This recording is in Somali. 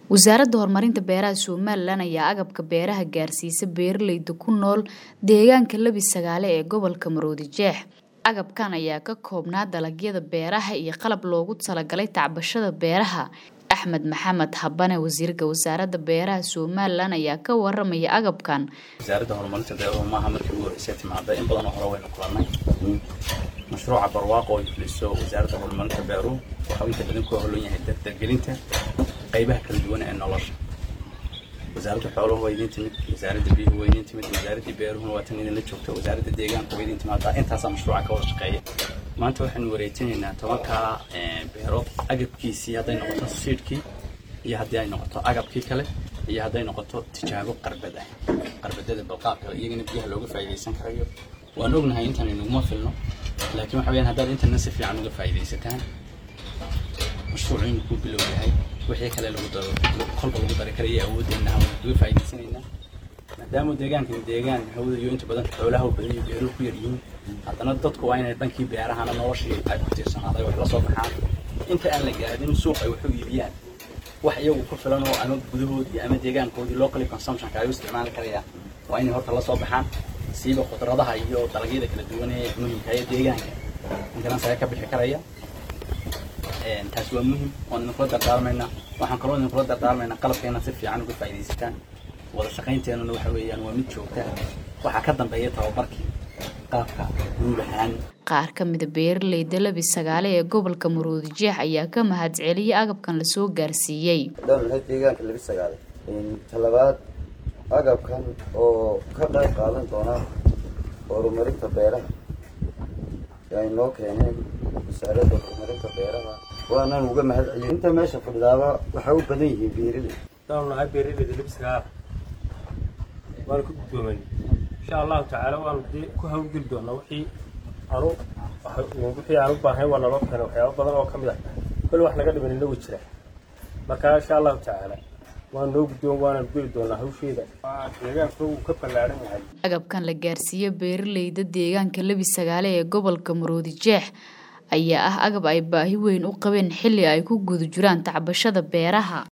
wasaaradda horumarinta beeraha somalilan ayaa agabka beeraha gaarsiisa beeraleyda ku nool deegaanka lebi sagaale ee gobolka maroodi jeex agabkan ayaa ka koobnaa dalagyada beeraha iyo qalab loogu talagalay tacbashada beeraha axmed maxamed habane wasiirka wasaaradda beeraha somalilan ayaa ka waramaya agabkan wasaaradda horumarinta beeruhu maaha markii ugu horreysay timaada in badanoo hore waynu kulannay mashruuca barwaaqo ay fuliso wasaaradda horumarinta beeruhu waxau inta badan ku holan yahay dardargelinta qaybaha kala duwan ee nolosha wasaaradda xooluhu waa idin timid wasaaradda biyuhu waa idin timid wasaaradda beeruhuna waa tan idinla joogta wasaaradda deegaanka waa idin timaadaa intaasaa mashruuca ka wada shaqeeya maanta waxaynu wareejinaynaa tobankaa beerood agabkiisii hadday noqoto siidhkii iyo haddii ay noqoto agabkii kale iyo hadday noqoto tijaabo qarbad ah qarbadada balqaab kale iyagana biyaha looga faa'iidaysan karayo waan ognahay intan inaguma filno laakiin waxa weyaan haddaad intana si fiican uga faa'iidaysataan mashruucu inuu ku bilow yahay wixii kale lagu daro kolba lagu dari karaya awoodeenna waan uga faa'iidaysanaynaa maadaama deegaankani deegaan hawada iyo inta badan xoolaha u badan iyo beeruhu ku yaryihiin haddana dadku waa inay dhankii beerahana noloshii ay ku tiirsanaaday wax la soo baxaan inta aan la gaadin suuq ay wax u iibiyaan wax iyagu ku filan oo ama gudahoodii ama deegaankoodii locally consumptionka ay u isticmaali karayaan waa inay horta la soo baxaan siiba khudradaha iyo dalagyada kala duwan ee muhimka ee deegaanka intanas ayaa ka bixi karaya taasi waa muhim waan idinkula dardaarmaynaa waxaan kaloo idinkula dardaarmaynaa qalabkeena si fiican uga faa'iidaysataan wada shaqaynteenuna waxa weeyaan waa mid joogta waxaa ka dambeeya tababarkii qaabka guud ahaan qaar ka mida beeraleyda lebi sagaale ee gobolka maroodi jeex ayaa ka mahad celiyay agabkan lasoo gaarsiiyey dhannahay deegaanka lebi sagaale talabaad agabkan oo ka qayb qaadan doona horumarinta beeraha ay noo keeneen wasaaradda horumarinta beeraha waanaan uga mahad celiyo inta meesha fadhidaaba waxay u badan yihiin beeraley daanu nahay beeraleyda lebi sagaale waana ku guddoomay insha allahu tacaala waanu dee ku hawlgeli doonaa wixii anu wixii aan u baahnay waa naloo keenay waxyaaba badan oo ka mid ah kol wax naga dhiman inagu jira marka insha allahu tacaala waan noo guddoon waananu geli doonaa hawsheeda deegaanka uu ka ballaaran yahay agabkan la gaarsiiyo beeraleyda deegaanka lebi sagaale ee gobolka maroodi jeex ayaa ah agab ay baahi weyn u qabeen xilli ay ku guda jiraan tacbashada beeraha